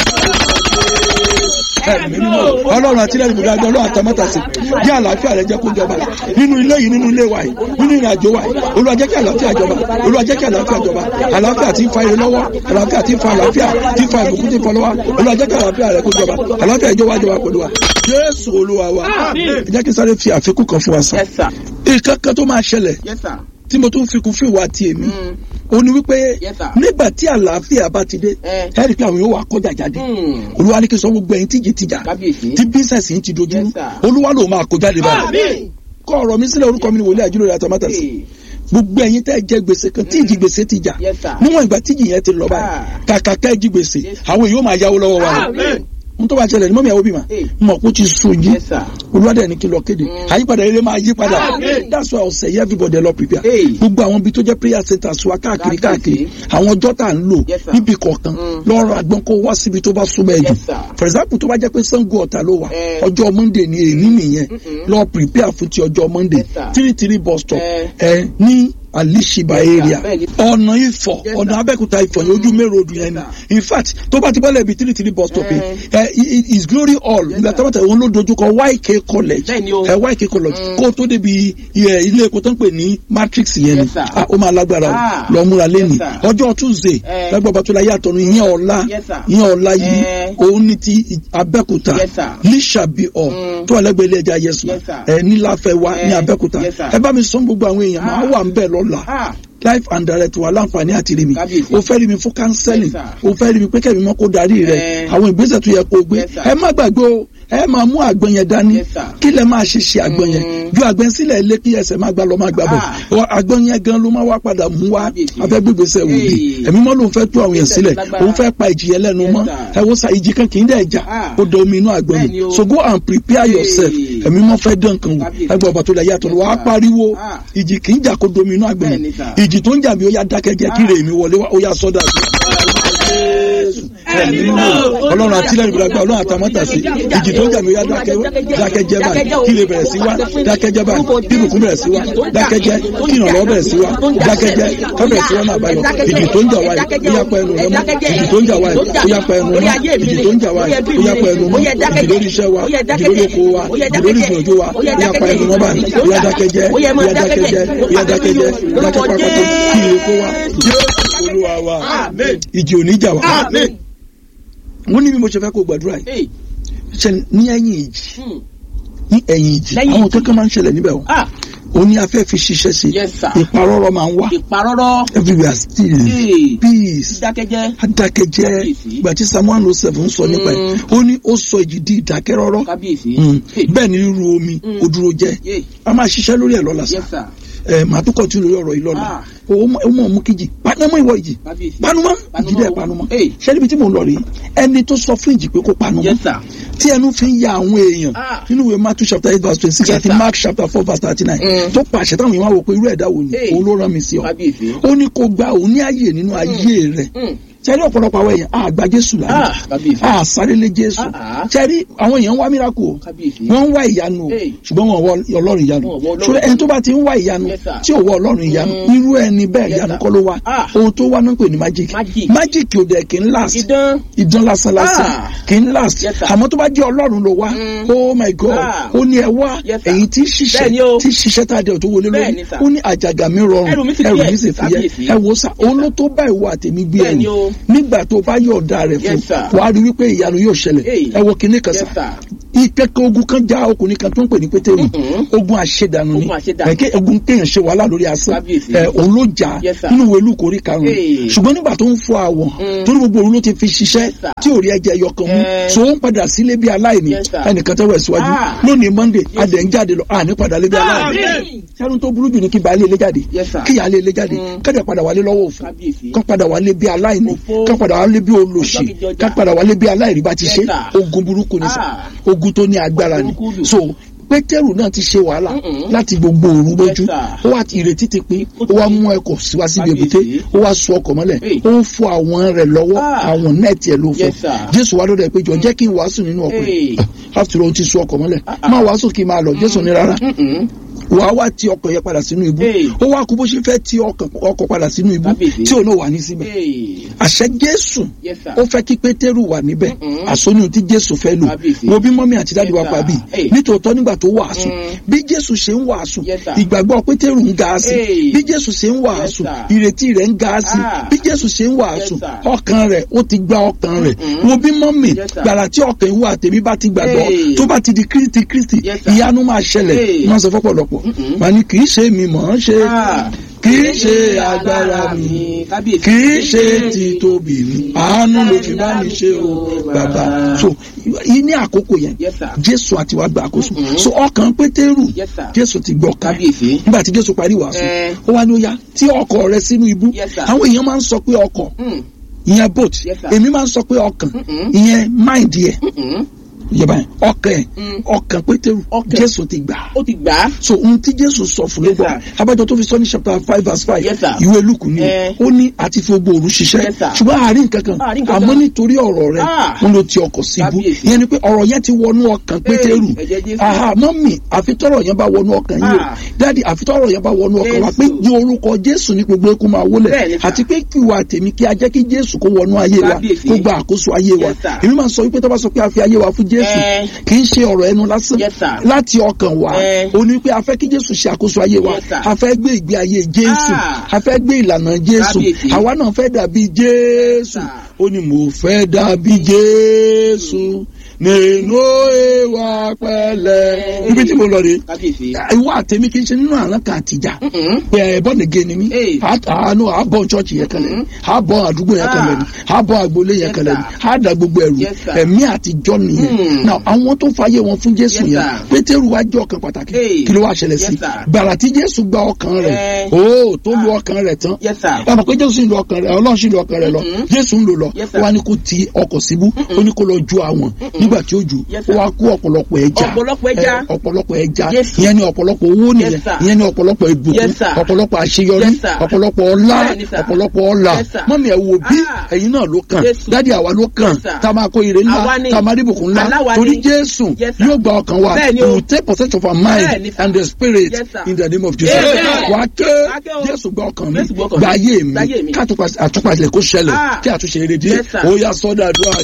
ẹ̀mí mímọ́ ọlọ́run àti ilẹ̀ ìbùdó àgbẹ̀ ọlọ́run àtàmọ́tàsí jẹ́ àlàáfíà rẹ jẹ́ kó jọba nínú ilé yìí nínú ilé wa yìí nínú ìrìn àjò wa yìí olúwa jẹ́ kí àlàáfíà jọba olúwa jẹ́ kí àlàáfíà jọba àlàáfíà tí ń fa ire lọ́wọ́ àlàáfíà tí ń fa àlàáfíà tí ń fa ìbùkún tí ń fa lọ́wọ́ olúwa jẹ́ kí àlàáfíà rẹ kó jọba àlàáfíà ìjọba jọba pẹ̀lú wa jésù olúwa wa ẹ jẹ́ kí n sáré fi àfikún kan fún wa sàn Yes, sir. ìkankan tó máa ṣẹlẹ̀ Yes, sir. tí mo tún fi kún fún ìwà àti èmi Mm. ó ní wípé Yes, sir. nígbà tí àlàáfíà bá ti dé Eh. ẹ rí i pé àwọn yóò wá kọjá jáde Mm. olúwa ní kí n sọ gbogbo ẹ̀yin tíjì tìjà Kábíyèsí. tí bísẹ̀sì yìí ti dojú Yes, sir. olúwa ló máa kó jáde báyìí Àmín. kọ ọ̀rọ̀ mi sílẹ̀ orúkọ mi ni wòlíì àjùlọ àtàmátàsí Hey. gbogbo ẹ̀yin tẹ́ ẹ jẹ gbèsè kan tíjì gbèsè ti jà Yes, sir. níwọ̀n ìgbà tíjì yẹn ti lọ báyìí Ah. kàkà kẹ́ ẹ jí gbèsè Yes. àwọn èèyàn máa yáwó lọ́wọ́ wa Àmín. n tó bá ṣẹlẹ̀ ní mọ́mí àwọn òbí mà Hey. mọ̀ kó ti sùn yìí Yes, sir. olùwádìí ẹni kí lọ kéde Mm. àyípadà eré máa yí padà Amen. that's why ọ̀sẹ̀ yẹ everybody lọ prepare Hey. gbogbo àwọn ibi tó jẹ́ prayer centers wa káàkiri Káàkiri. káàkiri àwọn ọjọ́ tá à ń lò Yes, sir. níbi kọ̀ọ̀kan Mm. lọ́rọ̀ àgbọn kó wá síbi tó bá súnmọ́ ẹ̀jù Yes, sir. for example tó bá jẹ́ pé Ṣàngó Ọ̀tà ló wà Eh. ọjọ́ Monday ni èyí nìyẹn Mm-mm. lọ prepare fún ti ọjọ́ Monday Yes, sir. three three bus stop Eh. ẹ ní alishiba Yes, sir. area Bẹ́ẹ̀ni. ọ̀nà Ifọ̀ Yes, ọ̀nà sir. Abẹ́òkúta Ifọ̀ yẹn ojú mẹ́rin odò yẹn Yes, ni in fact tó bá ti bọ́lẹ̀ bí three three bus stop yẹn Eh. ẹ i- i- is glory hall Yes, ìgbà sir. tó bá tẹ̀ wọ́n ló dojúkọ YK college Bẹ́ẹ̀ni o. ẹ YK college Mm. kó tó débi ẹ, ilé epo tó ń pè ní matrix yẹn ni Yes, sir. Ah, ó máa lágbára Ah. o lọ múra lẹ́nu Yes, sir. ọjọ́ Tuesday Eh. lágbàá bàtúlá yàtọ̀ ní ìyẹn ọ̀la Yes, sir. ìyẹn ọ̀la yìí Eh. òun ní ti Abẹ́òkúta Yes, sir. Lísàbí ọ̀ Mm. tó wà lẹ́gbẹ̀ẹ́ ilé ẹja yẹsùn Yes, sir. ẹ níláfẹ́ wa ní Eh. Abẹ́òkúta Yes, sir. ẹ bá mi sọ gbogbo àwọn èèyàn máa Ah. wà ń bẹ̀ lọ́la Ah. life and direct wà láǹfààní àti rí mi Kábíyèsí. o fẹ́ rí mi fún counseling Yes, sir. o fẹ́ rí mi pé kẹ́mi mọ́ kó darí rẹ Eh. àwọn ìgbésẹ̀ tó yẹ kó o gbé Yes, sir. ẹ má gbàgbé o ẹ máa mú àgbọn yẹn dání Yes, sir. kí lẹ máa ṣe ṣe àgbọn yẹn Mm. ju àgbọn sílẹ̀ ilé kí ẹsẹ̀ máa gbà lọ máa gbà bọ̀ Ah. Ọ- àgbọn yẹn gan ló máa wá padà mú wa Kábíyèsí. afẹ́ gbégbèsè wòlíì Hey. ẹ̀mí mọ́ ló ń fẹ́ tú àwọn yẹn Ìgbésẹ̀ sílẹ̀ lágbára. òun fẹ́ pa ìjì yẹn lẹ́nu Yes, mọ́ sir. ẹ wo sa ìjì kan kì í dẹ̀ jà Ah. ó da omi inú àgbọn Bẹ́ẹ̀ni ni o. so go and prepare Hey. yourself ẹ̀mí mọ́ fẹ́ dán kan wò Kábíyèsí. ẹgbẹ́ ọba tó lẹ̀ yàtọ̀ wàá Yes, sir. pariwo Ah. ìjì kì í jà kó domi inú àgbọn Bẹ́ẹ̀ni, ni sir. ìjì tó ń jà mí ó yá dákẹ́jẹ́ kí Ah. rè mí wọlé wá ó yá sọ́dà ẹ̀mí mímọ́ ọlọ́run àtìlẹ́yìn ìbúdàgbà ọlọ́run àtàmọ́tàsí ìjì tó ń jà mí ó yá dákẹ́ dákẹ́jẹ́ báyìí kí lè bẹ̀rẹ̀ sí wá dákẹ́jẹ́ báyìí kí ìbùkún bẹ̀rẹ̀ sí wá dákẹ́jẹ́ kí ìrànlọ́wọ́ bẹ̀rẹ̀ sí wá dákẹ́jẹ́ ká bẹ̀rẹ̀ sí wá náà báyọ̀ ìjì tó ń jà wáyé ó yá pa ẹnu rẹ mọ́ ìjì tó ń jà wáyé ó yá pa ẹnu mọ́ ìjì tó ń jà wáyé ó yá pa ẹnu mọ́ ìjì lórí iṣẹ́ wa ìjì lórí oko wa ìjì lórí ìgbìyànjú wa ó yá pa ẹnu mọ́ báyìí ó yá dákẹ́jẹ́ ó yá dákẹ́jẹ́ ó yá dákẹ́jẹ́ dákẹ́ pápákọ̀ kí ìrè kó wa Jésù Olúwa wa Amen. ìjì ò ní jà wá Amen. wọ́n ní bí mo ṣe fẹ́ kó gbàdúrà yìí Hey. ṣe ní ẹ̀yìn ìjì Hmm. ní ẹ̀yìn ìjì Lẹ́yìn àwọn ìjì. kankan máa ń ṣẹlẹ̀ níbẹ̀ o Ah. ó ní afẹ́ fi ṣiṣẹ́ sí Yes, sir. ìparọ́rọ́ máa ń wá Ìparọ́rọ́. everywhere still Hey. peace Dákẹ́jẹ́. adákẹ́jẹ́ Kábíyèsí. ìgbà tí psalm one oh seven sọ nípa ẹ̀ Mm. ó ní ó sọ ìjì di ìdákẹ́rọ́rọ́ Kábíyèsí. Mm. Hey. bẹ́ẹ̀ ni ríru omi Mm. ó dúró jẹ́ Yeah. a máa ṣiṣẹ́ lórí ẹ̀ lọ́la sá Yes, sir. ẹ màá tún kọ̀tún lórí ọ̀rọ̀ yìí lọ́la Ah. ó mọ̀ ó mọ̀ mú kíjì panumọ́ ìwọ ìjì Kábíyèsí. panumọ́ Panumọ́ ìjì dẹ̀ o. panumọ́ Hey. ṣé níbi tí mò ń lọ rí ẹni tó sọ fún ìjì pé kó panumọ́ Yes, sir. tí ẹnu fi ń ya àwọn èèyàn Ah. nínú ìwé Matthew chapter eight verse twenty six Yes, àti sir. Mark chapter four verse thirty nine Mm. tó pàṣẹ táwọn èèyàn wá wò pé irú ẹ̀dá wo ni Hey. òun ló rán mi sí ọ Kábíyèsí. ó ní kó gba òun ní ààyè nínú ayé rẹ̀ Mm. sẹ́rí ọ̀pọ̀lọpọ̀ àwọn èèyàn àgbà Jésù Ah, lánàá kábíyèsí. àsárélé Jésù Ah, ah. sẹ́rí àwọn èèyàn ń wá miracle o Kábíyèsí. wọ́n ń wá ìyanu o Hey. ṣùgbọ́n wọn ò wọ ọlọ́run ìyanu Wọn ò wọ Ọlọ́run. ṣùgbọ́n ẹni tó bá ti ń wá ìyanu Yes, sir. tí ò wọ ọlọ́run ìyanu Mm. irú ẹni bẹ́ẹ̀ Yes, ìyanu sir. kọ́ ló wá Ah. ohun tó wá náà ń pè ní magic Magic. magic ò dẹ̀ kì í last Idán. ìdán lásán lásán Ah. kì í last Yes, sir. àmọ́ tó bá jẹ́ ọlọ́run ló wá Mm. oh my god Ah. ó ní ẹ wá Yes, sir. ẹ̀yin tí ṣiṣẹ́ Bẹ́ẹ̀ni o. tí ṣiṣẹ́ tá a dẹ̀ tó wọlé lórí Bẹ́ẹ̀ni, sir. ó ní àjàgà mi rọrùn Ẹrù mi sì ẹrù fúyẹ́. mi sì fúyẹ́ Kábíyèsí. ẹ wo sá òun ló tó bá ìwọ àtẹ̀mí gbé Bẹ́ẹ̀ni ẹ̀yìn o. nígbà tó bá yọ̀ọ̀da rẹ̀ fún Yes, sir. wàá rí wípé ìyanu yóò ṣẹlẹ̀ Hey. ẹ wo kinní kan Yes, sá sir. ìkẹ́kẹ́ ogun kan já ọkùnrin kan tó ń pè ní pétérù Mhm. ogun àṣedànù ni Ogun àṣedànù. ẹ̀kẹ́ ogun kéèyàn ṣe wàhálà lórí asán Kábíyèsí. ẹ̀ òun ló jà Yes, sir. nínú ìwé Lúùkù orí karùn-ún Hey. ṣùgbọ́n nígbà tó ń fọ àwọ̀ Mm. torí gbogbo òun ló ti fi ṣiṣẹ́ Yes, sir. tí ò rí ẹ̀jẹ̀ ẹyọ kan mú Eh. so ó ń padà sílé bí aláìní Yes, sir. ẹnìkan tẹ́wọ̀ síwájú Ah. lónìí Monday adẹ̀ ń jáde lọ àní padà lé bí aláìní Àmín. sẹ́nu tó burú jù ní kí baálé ilé jáde Yes, sir. kí ìyáálé ilé jáde Mm. kẹ́dẹ̀ padà wálé lọ́wọ́ òfin Kábíyèsí. kán padà wálé bí aláìní Òfo. kán padà wálé bí olòṣì Ọjọ́ kejì ọjà. kán padà wálé bí aláìrí bá ti Yes, ṣe sir. ogun burúkú ni sà Ah. ogun tó ní agbára ni Burúkú lù. so pétérù náà ti ṣe wàhálà Mm-mm. láti gbogbo òru Yes, lójú sir. ó wá ìrètí ti pín Ó ó ti wá pín. mú ẹkọ síwá síbi Kábíyèsí. èbúté ó wá sọ ọkọ̀ mọ́lẹ̀ Hey. ó ń fọ àwọn rẹ̀ lọ́wọ́ Ah. àwọn nẹ́ẹ̀tì ẹ̀ ló fọ Yes, sir. jésù wá lọ́dọ̀ ẹ̀ pé jọ jẹ́ kí n wàásù nínú ọkọ̀ Hey. yìí after all ó ti sọ ọkọ̀ mọ́lẹ̀ Ah, ah. má wàásù kí n máa lọ jésù ní rárá Mm-mm. wàá wá ti ọkọ̀ yẹn padà sínú ibú Hey. ó wá kú bó ṣe fẹ́ ti ọkọ̀ ọkọ̀ padà sínú ibú Kábíyèsí. tí òun náà wà ní síbẹ̀ Hey. àṣẹ jésù Yes, sir. ó fẹ́ kí pétérù wà níbẹ̀ Mm-mm. àsọnù tí jésù fẹ́ lò Kábíyèsí. wo bí mọ́mí àti dáàdi wa Yes, pa sir. bí Hey. nítòótọ́ nígbà tó wàásù Mm. bí jésù ṣe ń wàásù Yes, sir. ìgbàgbọ́ pétérù ń ga sí Hey. bí jésù ṣe ń wàásù Yes, sir. ìrètí rẹ̀ ń ga sí Ah. bí jésù ṣe ń wàásù Yes, sir. ọkàn rẹ̀ ó ti gba ọkàn rẹ̀ Mm-mm. wo bí mọ́mí Yes, sir. gbàrà tí ọkàn ìwà tèmi bá ti gbàgbọ́ Hey. tó bá ti di kristi kristi Yes, sir. ìyanu máa ṣẹlẹ̀ Hey. wọ́n sọ fọ́pọ̀lọpọ̀ Mm-mm. wọ́n ní kì í ṣe mi mọ̀ ọ́n ṣe Ah. kì í ṣe agbára mi Kábíyèsí. kì í ṣe ti tóbi mi àánú ló fi bá mi ṣe o bàbá so yìí ní àkókò yẹn Yes, sir. jésù àti wàá gba àkóso Mhm. so ọkàn pétérù Yes, sir. jésù ti gbọ́ ká Kábíyèsí. nígbà tí jésù parí wàásù Eh. ó wá ní ó yá tí ọkọ̀ rẹ sínú ibú Yes, sir. àwọn èèyàn máa ń sọ pé ọkọ̀ Mm. ìyẹn boat Yes, sir. èmi máa ń sọ pé ọkàn Mm-mm. ìyẹn mind yẹ Mm-mm. ìjọba yẹn ọkàn ẹ Mm. ọkàn pétérù Ọkàn. jésù ti gbà á Ó ti gbà á. so ohun tí jésù sọ fún ló Yes, gbọ́ sir. abájọ tó fi sọ ní chapter five verse five Yes, sir. ìwé lukú ni Eh. ó ní àti fi gbogbo òru ṣiṣẹ́ Yes, sir. ṣùgbọ́n àárín kankan Àárín kankan. àmọ́ nítorí ọ̀rọ̀ rẹ̀ Ah. wọn ló ti ọkọ̀ síbú Kábíyèsí. ìyẹn ni pé ọ̀rọ̀ yẹn ti wọnú ọkàn pétérù ẹ̀jẹ̀ Jésù. aha mọ́mì àfitọ́rọ̀ yẹn bá wọnú ọkàn yìí o Ah. dáàdi àfitọ́rọ̀ yẹn bá wọnú ọkàn wa pé Jésù. ní orúkọ jésù ní gbogbo eku máa wólẹ̀ Bẹ́ẹ̀ni, sir. àti pé kí wa tèmi kí a jẹ́ kí jésù kó wọnú ayé wa Kábíyèsí. kó gba àkóso ayé wa Yes, sir. èmi máa sọ wípé tó bá sọ pé a fi ayé wa fún jésù Eh. kì í ṣe ọ̀rọ̀ ẹnu lásán Yes, sir. láti ọkàn wa Eh. ó ní pé a fẹ́ kí jésù ṣe àkóso ayé wa Yes, sir. a fẹ́ gbé ìgbé ayé jésù Ah. a fẹ́ gbé ìlànà jésù Kábíyèsí. àwa náà fẹ́ dàbí jésù sir. ó ní mo fẹ́ dàbí jésù nínú ìwà pẹ̀lẹ́ níbi tí mo lọ rè Kábíyèsí. ìwà àtẹ̀mí kì í ṣe nínú àrùn kan àtìjà Mm-mm. pé ẹ bọ́ nìge ni mí Hey. àánú àbọ̀ chọ́ọ̀chì yẹn kan lẹ̀ ni àbọ̀ àdúgbò yẹn kan lẹ̀ ni Ah. àbọ̀ àgbolé yẹn Yes, kan lẹ̀ ni sir. àdà gbogbo ẹ̀rù Yes, sir. ẹ̀mí àtijọ́ nìyẹn Hmm. now àwọn tó fàyè wọn fún jésù Yes, yẹn sir. pétérù wá jẹ́ ọkàn pàtàkì Hey. kí ló wá ṣẹlẹ̀ Yes, sí sir. gbàrà tí jésù gba ọkàn rẹ̀ Eh. ó tó lu ọkàn rẹ̀ tán Yes, sir. ẹ mọ̀ pé jésù sì ń lo ọkàn rẹ̀ ọlọ́run sì ń lo ọkàn rẹ̀ lọ Mm-mm. jésù ń lò lọ Yes, sir. ó wá ní kó ti ọkọ̀ síbú ó ní kó lọ ju àwọn nígbà tí ó jù Yes, ó sir. wá kó ọ̀pọ̀lọpọ̀ ẹja Ọ̀pọ̀lọpọ̀ ẹja. Eh, ọ̀pọ̀lọpọ̀ ẹja Jésù. ìyẹn ni ọ̀pọ̀lọpọ̀ owó nìyẹn Yes, sir. ìyẹn ni ọ̀pọ̀lọpọ̀ ìbùkún Yes, sir. ọ̀pọ̀lọpọ̀ àṣeyọrí Yes, sir. ọ̀pọ̀lọpọ̀ ọlá Bẹ́ẹ̀ni, sir. ọ̀pọ̀lọpọ̀ ọlà Yes, sir. mọ́mí ẹ̀ wò bí Ah. ẹ̀yin náà ló kàn Jésù. dádì àwa ló kàn Yes, sir. tá a máa kó ire ńlá Àwa ni. tá a máa rí ìbùkún ńlá Aláwa torí ni. jésù Yes, sir. yóò gba ọkàn wa Bẹ́ẹ̀ni he o. will take possession of our mind Bẹ́ẹ̀ni, sir. and the spirit Yes, sir. in the name of jesus Amen. wà á ké Wà á ké o. jésù gba ọkàn mi Jésù gba ọkàn gba mi. ayé Gba ayé mi mi. ká àtúpalẹ̀ kó ṣẹlẹ̀ Ah. kí àtúnṣe rere dé Yes, sir. ó yá sọ́dọ̀ àdúrà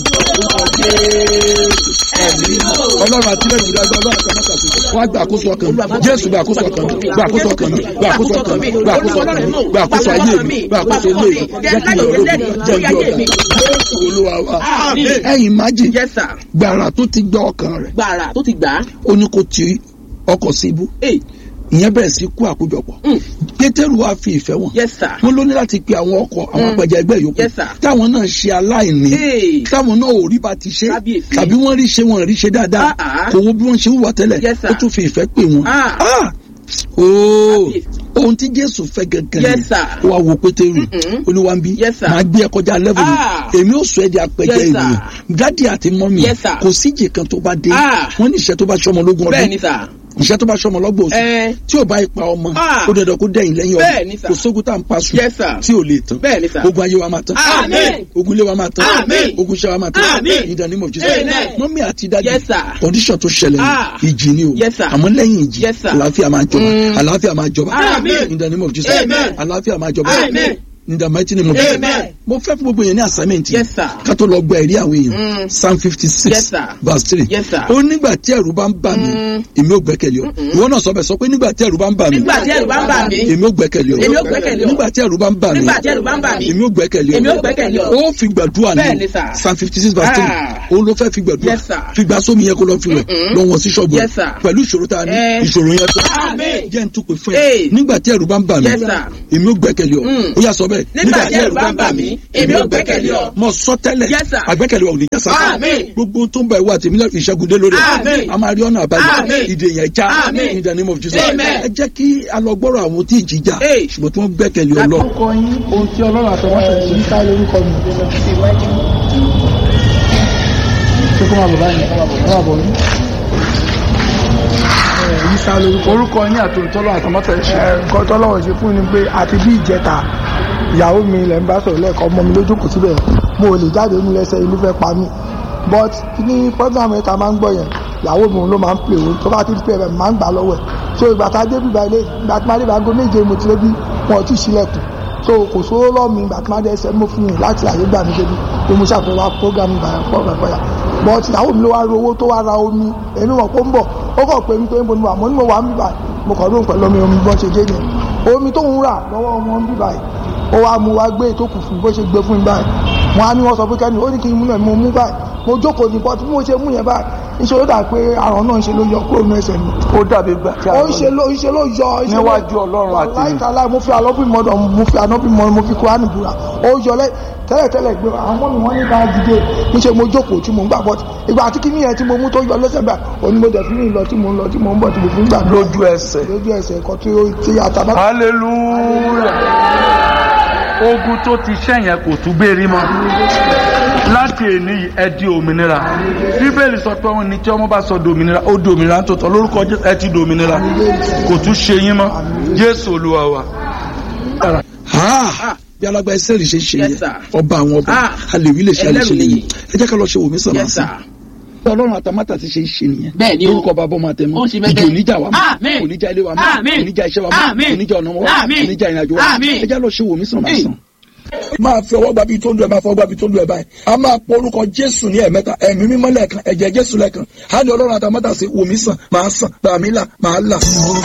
ọlọ́run àti lẹ́yìn ìdájọ́ ọlọ́run àti ọmọkàtí wọ́n á gba àkóso ọkàn mi jésù gba àkóso ọkàn mi gba àkóso ọkàn mi gba àkóso ọkàn mi gba àkóso ọkàn mi gba àkóso ayé mi gba àkóso ilé mi jẹ́ kí ìyọ̀rọ̀ mi jẹ́ kí ọ̀gá jésù olúwa wa Àmín. ẹ̀yin májì Yes, sir. gbàrà tó ti gbọ́ ọkàn rẹ̀ Gbàrà tó ti gbà á. ó ní kó ti ọkọ̀ sí ibú Hey. ìyẹn bẹ̀rẹ̀ sí kú àkójọpọ̀ Mm. pétérù wá fi ìfẹ́ wọn Yes, sir. wọn ló ní láti pe àwọn ọkọ̀ àwọn Mm. apẹja ẹgbẹ́ yòókù Yes, sir. táwọn náà ṣe aláìní Hey. táwọn náà ò rí bá ti ṣe Kábíyèsí. tàbí wọ́n rí ṣe wọ́n rí ṣe dáadáa Ah, ah. kò wo bí wọ́n ṣe wúwa tẹ́lẹ̀ Yes, sir. ó tún fi ìfẹ́ pè wọ́n Ah. Ah! ooo Kábíyèsí. ohun tí jésù fẹ́ gẹ́gẹ́ Yes, sir. ó wá wo pétérù Mm-mm. olúwa ń bí Yes, sir. máa gbé ẹ kọjá level mi Ah. èmi ò sọ ẹ di apẹja Yes, sir. ènìyàn dádì àti mọ́mì Yes, sir. kò síjì kan tó bá dé Ah. wọ́n ní ìṣẹ́ tó bá ṣọmọ lógún bẹ́ẹ̀ ni ọdún sà. ìṣẹ́ tó bá ṣọmọ lọ́gbọ̀n oṣù ẹ tí ò bá ipa ọmọ Ah. ó dandan kó dẹ̀yìn lẹ́yìn Bẹ́ẹ̀ ni, ọdún sir. kò sógun tá à ń pa sùn Yes, sir. tí ò lè tán bẹ́ẹ̀ ni sà. ogun ayé wa máa tán Amen. ogun ilé wa máa tán Amen. ogun iṣẹ́ wa máa tán Amen. in the name of Jesus Amen. mọ́mí àti dádì Yes, sir. condition tó ṣẹlẹ̀ Ah. ní ìjì ni o Yes, sir. àmọ́ lẹ́yìn ìjì Yes, sir. àlàáfíà máa jọba Mm. àlàáfíà máa jọba Amen. in the name of Jesus Amen. àlàáfíà máa jọba Amen. in the mighty name of Jesus Amen. mo fẹ́ fún gbogbo yẹn ní assignment yìí Yes, sir. ká tó lọ gba ẹ̀rí àwọn èèyàn Mm. psalm fifty six Yes, sir. verse three Yes, sir. ó nígbà tí ẹ̀rù bá ń bà mí Mm. èmi ò gbẹ́kẹ̀lé ọ ìwọ náà sọ bẹ́ẹ̀ sọ pé nígbà tí ẹ̀rù bá ń bà mí nígbà tí ẹ̀rù bá ń bà mí. èmi ò gbẹ́kẹ̀lé ọ Èmi ò gbẹ́kẹ̀lé ọ. nígbà tí ẹ̀rù bá ń bà mí nígbà tí ẹ̀rù bá ń bà mí. èmi ò gbẹ́kẹ̀lé ọ Èmi ò gbẹ́kẹ̀lé ọ. ó fi gbàdúrà Bẹ́ẹ̀ ní ni, sir. psalm fifty six verse three Ah. ó ló fẹ́ fi gbàdúrà Yes, sir. fi gbà sómi yẹn kó lọ fi wẹ̀ Mm-mm. lọ wọn sí ṣọ́ọ̀bù Yes, sir. pẹ̀lú ìṣòro tá a ní Eh. ìṣòro yẹn tó Amen. jẹ́ n túpè fún ẹ Hey. nígbà tí ẹ̀rù bá ń bà mí Yes, sir. èmi ò gbẹ́kẹ̀lé ọ Mm. ó yà sọ bẹ́ẹ̀ Nígbà tí ẹ̀rù bá ń bà mí, èmi ò gbẹ́kẹ̀lé ọ. mo sọ tẹ́lẹ̀ Yes, sir. àgbẹ́kẹ̀lé wa ò ní jẹ́ sásán Amen. gbogbo tó ń bá ìwà àtẹ̀mí lẹ́rù ìṣẹ́gun dé lórí ẹ̀ Amen. a máa rí ọ̀nà àbáyọ Amen. ìdè yẹn já Amen. in the name of Jesus Amen. ẹ jẹ́ kí alọ́gbọ́rọ̀ àwọn tí ìjì já Hey. ṣùgbọ́n tí wọ́n gbẹ́kẹ̀lé ọlọ́ orúkọ yín ohun tí ọlọ́run àtọwọ́ ṣe yí ká lórúkọ mi. ṣé kó máa bọ̀ báyìí kó máa bọ̀ yín. yí ká lórúkọ. orúkọ yín àti ohun tí ọlọ́run àtọwọ́ ṣe ṣe. nǹkan tí ọlọ́run ṣe fún ni pé àti bí ìjẹta ìyàwó mi ilẹ̀ ń bá sọ̀rọ̀ lẹ́ẹ̀kan ọmọ mi ló jókòó síbẹ̀ mo ò lè jáde nínú ẹsẹ̀ inú fẹ́ pa mí but ní program yẹn ta máa ń gbọ́ yẹn ìyàwó mi ló máa ń pè ó tó bá ti ń pè ẹ̀ máa ń gbà lọ́wọ́ ẹ̀ so ìgbà tá a dé bíbá ilé ìgbà tí máa dé bá go méje mo ti lé bí wọn ò tí ì sílẹ̀kùn so kò sówó lọ́ọ̀mì ìgbà tí máa dé ẹsẹ̀ mo fún yín láti àyè gbà mí débi pé mo ṣàfihàn wá program ìgbà yẹn pọ̀ pẹ̀pẹ̀ yà but ìyàwó mi ló wá ro owó tó wá ra omi èmi mọ̀ pé ó ń bọ̀ ó kàn pé mi pé mo ní wà mo ní mo wà ń bíbà mo kàn lóhùn pẹ̀lú omi omi bọ́n ṣe dé yẹn omi tó ń rà lọ́wọ́ ọmọ ń bíbà yìí ó wá mu wá gbé ètò kù fún bó ṣe gbé fún mi báyìí wọn á ní wọn sọ pé kẹ́ni ó ní kí n mú náà mo mú báyìí mo jókòó ní bọ́tí bí mo ṣe mú yẹn báyìí ìṣòro dà pé àrùn náà ń ṣe ló yọ kúrò ní ẹsẹ̀ mi ó dàbí gbà tí a ó ń ṣe ló ń ṣe ló yọ ń ṣe ló- Níwájú Ọlọ́run àti- láìka láì mo fi àlọ́bí mọ́dọ̀ mo fi ànábì mọ́ mo fi kúránì búra ó yọ lẹ́ tẹ́lẹ̀tẹ́lẹ̀ gbé àwọn ọmọ mi wọ́n ní ká dìde níṣẹ́ mo jókòó tí mo ń gbà bọ́tí ìgbà àti kíní yẹn tí mo mú tó yọ lẹ́sẹ̀ bá òní mo dẹ̀ fi ń lọ tí mo ń lọ tí mo ń bọ̀ tí mo fi ń gbà lójú ẹsẹ̀ lójú ẹsẹ̀ ẹ̀kọ́ tí ó ti àtàbá hallelujah ogun tó ti ṣẹ̀yìn kò tún gbérí mọ́ láti èní yìí ẹ di òmìnira bíbélì sọ pé wọn ní tí ọmọ bá sọ di òmìnira ó di òmìnira tó tọ́ lórúkọ Jésù ẹ ti di òmìnira kò tún ṣe yín mọ́ Jésù Olúwa wa. ha bí alágbá ẹsẹ̀ rẹ̀ ṣe ṣe Yes, yẹn sir. ọba àwọn ọba Ah. alèwí lè ṣe àlè ṣe Ẹlẹ́rù nìyí nìyí. ẹ jẹ́ ká lọ ṣe wòmí sàn máa Yes, sàn sir. ọlọ́run àtàmátà ti ṣe é ṣe nìyẹn Bẹ́ẹ̀ ni o. lórúkọ bàbá ọmọ àtẹmọ Ó ṣe bẹ́ẹ̀ ìjì bẹ́ẹ̀. oníjà wa mọ́ Amen. oníjà ilé wa mọ́ Amen. oníjà iṣẹ́ wa mọ́ Amen. oníjà ọ̀nà wa Amen. oníjà ìrìnàjò wa Amen. ẹ jẹ́ lọ ṣe wòmí sàn máa Hey. sàn. máa fi ọwọ́ gbàbí tó ń lu ẹ̀ máa fọwọ́ gbàbí tó ń lu ẹ̀ báyìí a máa pọ orúkọ jésù ní ẹ̀mẹ́ta ẹ̀mí mímọ́ lẹ́ẹ̀kan ẹ̀jẹ̀ jésù lẹ́ẹ̀kan á ní ọlọ́run àtàmátà sí wòmí sàn máa sàn bàmí là máa là.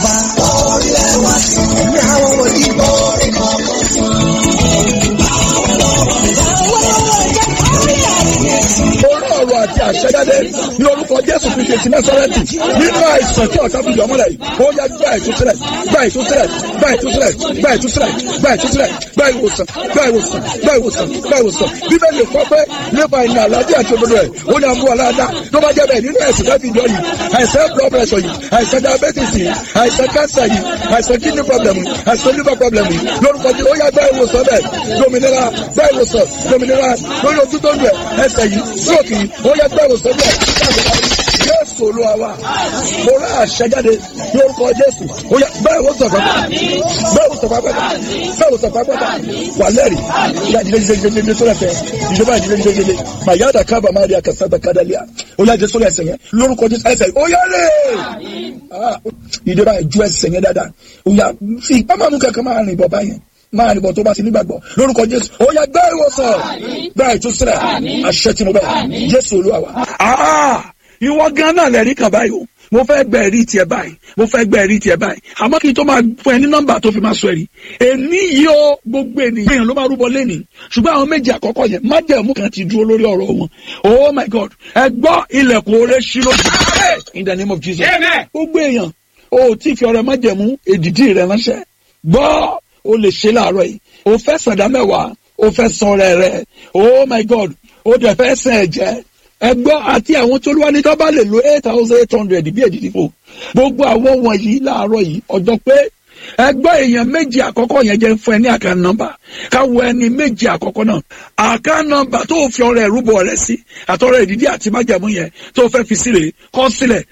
orí ọ̀rọ̀ àti àṣẹjáde ní orúkọ jésù kristu ti násárẹ́tì nínú àìsàn tí ọ̀tá fìdí ọmọlẹ̀ yìí ó yá gbá ìtúsílẹ̀ gbá ìtúsílẹ̀ gbá ìtúsílẹ̀ gbá ìtúsílẹ̀ gbá ìtúsílẹ̀ gbá ìwòsàn gbá ìwòsàn gbá ìwòsàn gbá ìwòsàn bíbélì kọ́ pé nípa ìnà àlàájì àti òdodo ẹ̀ ó ní àmú aláàdá tó bá jẹ́ bẹ́ẹ̀ nínú ẹ̀sìn tó fi jọ yìí àìsàn blood pressure yìí àìsàn diabetes yìí àìsàn cancer yìí àìsàn kidney problem yìí àìsàn liver problem yìí lórúkọ tí ó yá gbá ìwòsàn bẹ́ẹ̀ dominira gbá ìwòsàn dominira lórí ojú tó ń lù ẹ̀ ẹsẹ̀ yìí stroke yìí ó yá gbá ìwòsàn bẹ́ẹ̀ jésù olúwa wa mo rà àṣẹjáde ní orúkọ jésù ó yá bẹ́ẹ̀ wò sọ̀fà bẹ́ẹ̀ wò sọ̀fà pẹ́ta bẹ́ẹ̀ wò sọ̀fà pẹ́ta wà lẹ́rì ìyá ìdílé ìdílé ìdílé ìdílé sólẹ̀ fẹ́ ìjọba ìdílé ìdílé ìdílé mà yá dàkà bà má rí akásá dàkà dàlíà ó yá jẹ sólẹ̀ ẹsẹ̀ yẹn lórúkọ jésù ẹsẹ̀ ó yá lè ìjọba ìjú ẹsẹ̀ yẹn dáadáa ó yá fi ìpamọ́ kankan máa rìn bọ̀ báyẹn máa nìbọn tó bá ti nígbàgbọ́ lórúkọ jésù ó yá gbá ìwòsàn gbá ìtúsílẹ̀ àṣẹ tí mo bẹ̀ jésù olúwa wa. ìwọ gan náà lẹ́rìí kan báyìí o mo fẹ́ gbẹ ẹ̀rí tiẹ̀ báyìí mo fẹ́ gbẹ ẹ̀rí tiẹ̀ báyìí àmọ́ kí n tó máa fún ẹ ní nọ́mbà tó fi máa sọ ẹ̀rí èmi yìí ó gbogbo ènìyàn èèyàn ló máa rúbọ lẹ́nìí ṣùgbọ́n àwọn méjì àkọ́kọ́ yẹn májẹ̀mú kan ti dúró lórí ọ̀rọ̀ wọn oh my god ẹ gbọ́ ilẹ̀kùn oore ṣí lójú in the name of jesus gbogbo èèyàn o ò tí fi ọ̀rẹ́ májẹ̀mú èdìdí rẹ ránṣẹ́ gbọ́ o lè ṣe láàárọ̀ yìí o fẹ́ sàdá mẹ́wàá o fẹ́ san ọrẹ rẹ oh my god o dẹ̀ fẹ́ sàn ẹ̀jẹ̀ ẹgbọ́ àti àwọn tó lúwa ní tó bá lè lo eight thousand eight hundred bí èdìdí fò gbogbo àwọn wọ̀nyí láàárọ̀ yìí ọjọ́ pé ẹgbẹ́ èèyàn méjì àkọ́kọ́ yẹn jẹ́ fún ẹ ní àká nọ́mbà káwọ ẹni méjì àkọ́kọ́ náà àká nọ́mbà tó fi ọrẹ ìrúbọ rẹ sí àtọrẹ ìdídí àti májàmú yẹn tó fẹ́ fi sílẹ̀ kọ́ sílẹ̀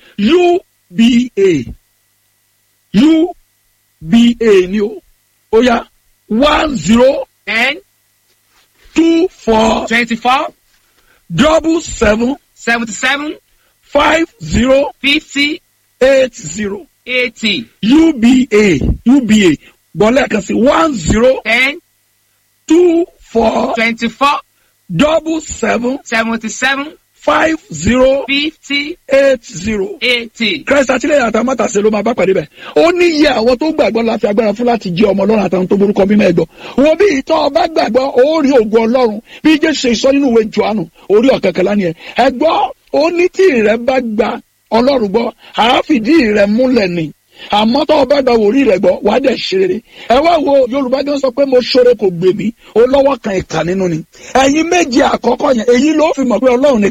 uba uba ni o ó yá one zero ten two four twenty-four double seven seventy-seven five zero fifty eight zero eighty uba uba bọ́lá kan sí one zero ten two four twenty-four double seven seventy-seven five zero fifty eight zero. eighty. Christ àtìlẹ́yìn àtàmátàsé ló máa bá pàdé bẹ̀. ó ní iye àwọn tó gbàgbọ́ láti agbára fún láti jẹ́ ọmọ ọlọ́run àtàwọn tó borúkọ mímọ́ ẹ̀gbọ́. wo bí ìtọ́ ọba gbàgbọ́ ó rí ògùn ọlọ́run bí jésù ṣe sọ nínú ìwé johannu orí ọ̀kẹ́kẹ́lá ni ẹ̀. ẹ̀gbọ́ ó ní tí ìrẹ́ bá gba ọlọ́run gbọ́ àáfìdí ìrẹ́ múlẹ̀ ni àmọ́ tó o bá gba wòrí rẹ̀ gbọ́ wàá dẹ̀ ṣe rere ẹ wá wo yorùbá gan sọ pé mo ṣoore kò gbè mí ó lọ́wọ́ kan ìkà nínú ni ẹ̀yin méje àkọ́kọ́ yẹn èyí ló fi mọ̀ pé ọlọ́run ni